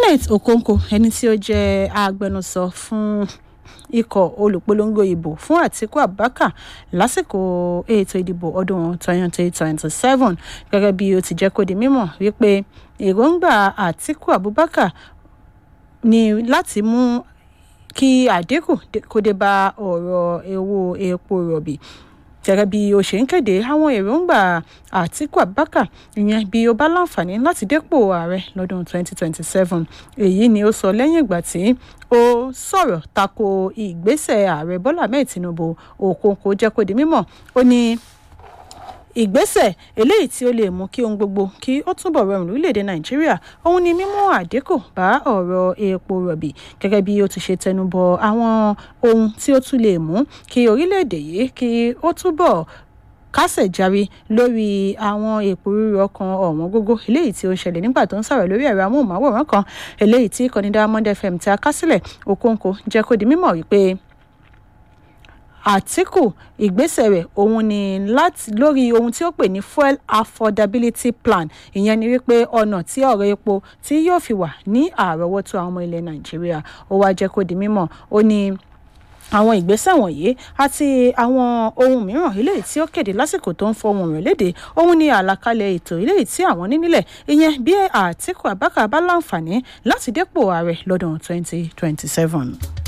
kenneth okonkwo ẹni tí ó jẹ́ agbẹnusọ fún ikọ̀ olùpolongo ìbò fún àtiku abubakar lásìkò ètò ìdìbò ọdún twenty twenty seven gẹ́gẹ́ bí ó ti jẹ́ kó di mímọ̀ wípé èròǹgbà àtiku abubakar ni láti mú kí àdínkù kó dé bá ọ̀rọ̀ owó epo rọ̀bì gẹ́gẹ́ bí ó ṣe ń kéde àwọn èròǹgbà àtiku abubakar ìyẹn bí ó bá láǹfààní láti dépò ààrẹ lọ́dún 2027 èyí ni ó sọ lẹ́yìn ìgbà tí ó sọ̀rọ̀ tako ìgbésẹ̀ ààrẹ bọ́lá ahmed tinubu òkòǹkò jẹ́ kó di mímọ̀ ó ní ìgbésẹ̀ eléyìí tí ó lè mú kí ohun gbogbo kí ó túbọ̀ rọrùn lórílẹ̀‐èdè nàìjíríà òun ni mímú àdínkù bá ọ̀rọ̀ epo rọ̀bì gẹ́gẹ́ bí ó ti ṣe tẹnubọ àwọn ohun tí ó tún lè mú kí orílẹ̀‐èdè yìí kí ó túbọ̀ kásẹ̀ járí lórí àwọn èpo rírọ kan ọ̀wọ́n gógó eléyìí tí ó ń ṣẹlẹ̀ nígbà tó ń sọ̀rọ̀ lórí ẹ̀rọ amóhùnmáwòrán kan eléyìí tí ìkànnì diamond fm ti akásílẹ̀ okonkwo jẹ́ kó di mímọ̀ wípé àtìkù ìgbésẹ̀ rẹ̀ òun ni láti lórí ohun tí ó pè ní fuel affordability plan ìyẹn ni wípé ọ̀nà tí ọ̀rọ̀ epo tí yóò fi wà ní àrọ́wọ́tó àwọn ọmọ ilẹ̀ nàìjíríà ó wá jẹ́ kó di mímọ̀ ó ní àwọn ìgbésẹ̀ wọ̀nyí àti àwọn ohun mìíràn eléyìí tí ó kéde lásìkò tó ń fọhùn rẹ̀ léde òun ni àlàkalẹ̀ ètò eléyìí tí àwọn ní nílẹ̀ ìyẹn bí àtìkù abákà bá láǹfààní láti dépò ààrẹ lọ́dún 2027.